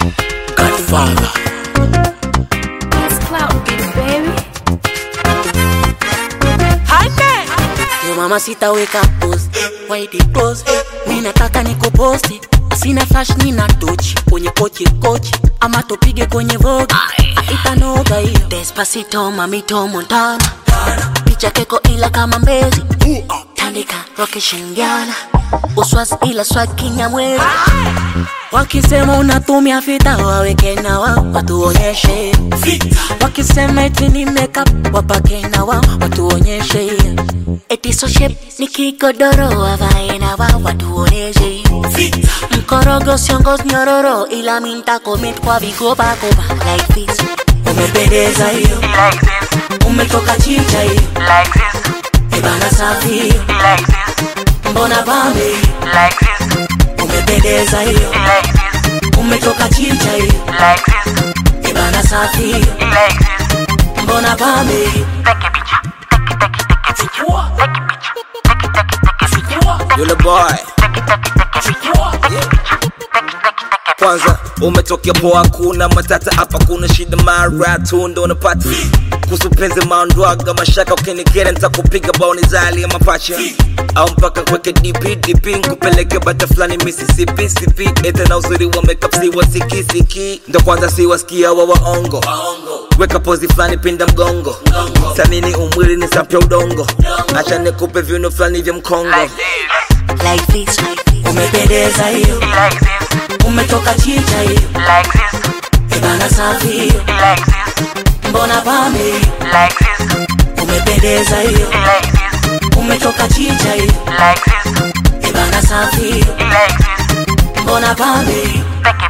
Godfather. It's clout, baby. Yo mama sitaweka post Why the post Mi nataka nikuposti Sina flash nina tochi Kwenye kochi kochi Ama tupige kwenye vogi Itanoga hiyo Despacito mamito montana Picha keko ila kama mbezi Tandika roke shingiana Uswas ila swag kinyamwezi Wakisema unatumia fita waweke na wao watuonyeshe Wakisema eti ni makeup wapake na wao watuonyeshe Eti so shape ni kigodoro wavae na wao watuonyeshe Mkorogo siongoz nyororo ila minta commit kwa vigoba goba like this Umependeza hiyo like this, umetoka chicha hiyo like this, Ebana safi hiyo like this, mbona pambe hiyo like this, umependeza hiyo like this, umetoka chicha hiyo like this, Ebana safi hiyo like this. mbona pambe hiyo Take a picture, take it, take it, take it, take it, take a picture, take it, take it, take it, take it, Yule boy. take it, take it, take it, take it, take a picture, take it, take it, take it. Kwanza umetokea poa, kuna matata hapa, kuna shida mara tu ndo unapata kuhusu penzi maondwaga mashaka, ukinikera nitakupiga baoni zali ya mapacha au mpaka kweke DP DP nkupeleke bata fulani Mississippi sipi ete na uzuri wa makeup si wasikisiki ndo kwanza si wasikia wa waongo weka pozi fulani pinda mgongo samini umwili ni sapya udongo acha nikupe viuno fulani vya mkongo like this umependeza hiyo Like this, umetoka chicha hiyo like this, Ebana safi hiyo like this, mbona pambe hiyo like this, umependeza hiyo like this, umetoka chicha hiyo like this, Ebana safi hiyo like this. mbona pambe hiyo Take a